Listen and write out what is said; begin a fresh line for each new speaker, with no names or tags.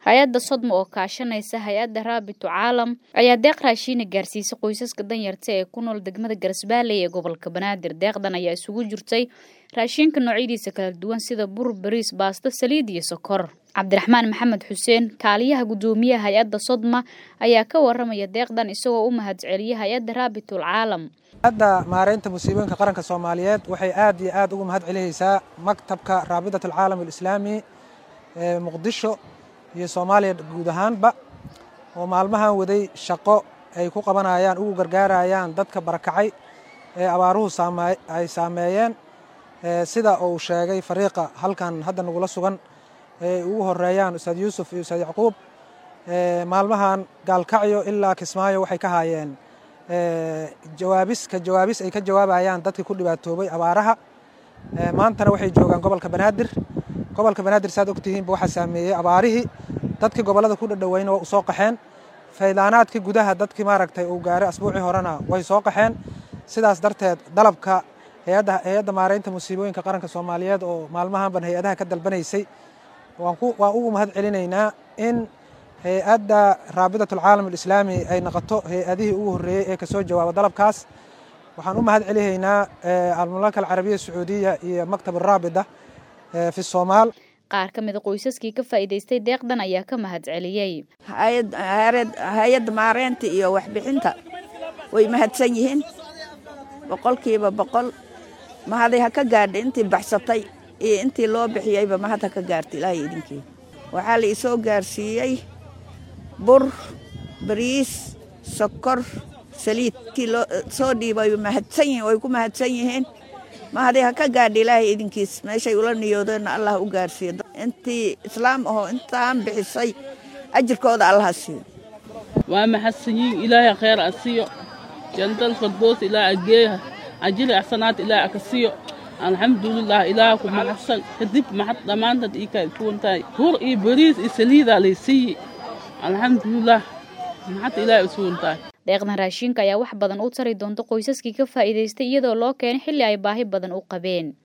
hay-adda sodma oo kaashanaysa hay-adda raabitu caalam ayaa deeq raashiina gaarsiisay qoysaska danyarta ee ku nool degmada garasbaalley ee gobolka banaadir deeqdan ayaa isugu jirtay raashiinka noocyadiisa kala duwan sida bur bariis baasto saliid iyo sokor cabdiraxmaan maxamed xuseen kaaliyaha guddoomiyaha hay-adda sodma ayaa ka waramaya deeqdan isagoo u mahadceliyay hay-adda raabitul caalam
hadda maareynta musiibooyinka qaranka soomaaliyeed waxay aad iyo aad ugu mahad celinaysaa maktabka raabitat alcaalam alislaami ee muqdisho iyo soomaaliya guud ahaanba oo maalmahan waday shaqo ay ku qabanayaan ugu gargaarayaan dadka barakacay ee abaaruhu ay saameeyeen sida uu sheegay fariiqa halkan hadda nagula sugan ee ugu horeeyaan ustaad yuusuf iyo ustaad yacquub maalmahan gaalkacyo ilaa kismaayo waxay ka haayeen jawaabis ka jawaabis ay ka jawaabayaan dadkii ku dhibaatoobay abaaraha maantana waxay joogaan gobolka banaadir gobolka banaadir saad ogtihiinba waxaa saameeyey abaarihii dadkii gobollada ku dhadhoweyna waa u soo qaxeen faydaanaadkii gudaha dadkii maaragtay uu gaaray asbuucii horena way soo qaxeen sidaas darteed dalabka hay-adda hay-adda maareynta musiibooyinka qaranka soomaaliyeed oo maalmahanban hay-adaha ka dalbanaysay waan ugu mahad celinaynaa in hay-adda raabitat alcaalam alislaami ay noqoto hay-adihii ugu horreeyey ee kasoo jawaaba dalabkaas waxaan u mahad celihaynaa almamlaka alcarabiya sacuudiya iyo maktab araabida fi soomaal
qaar ka mida qoysaskii ka faa'iidaystay deeqdan ayaa ka mahad celiyey
hay-adda maareynta iyo waxbixinta way mahadsan yihiin boqolkiiba boqol mahaday ha ka gaadha intii baxsatay iyo intii loo bixiyeyba mahad ha ka gaarta ilaahay idinkii waxaa la isoo gaarsiiyey bur bariis sokor saliid kii loo soo dhiibay mahadsan yihiin way ku mahadsan yihiin mahaday ha ka gaadha ilaahay idinkiis meeshay ula niyoodeenna allah u gaarsiiyo intii islaam ahoo intaan bixisay ajirkooda allaha siiyo
waa mahadsan yihiin ilaahay khayr a siiyo jantal fardoos ilaa ageeha ajiri axsanaad ilaa aka siiyo alxamdulilah ilaah ku mahadsan kadib maxad dhammaantaad ii kaa kuwan tahay bur iyo bariis iyo saliidaa lay siiyi alxamdulilah maxad ilaah isuwan tahay
deeqdan raashiinka ayaa wax badan u tari doonta qoysaskii ka faa'iidaystay iyadoo loo keenay xilli ay baahi badan u qabeen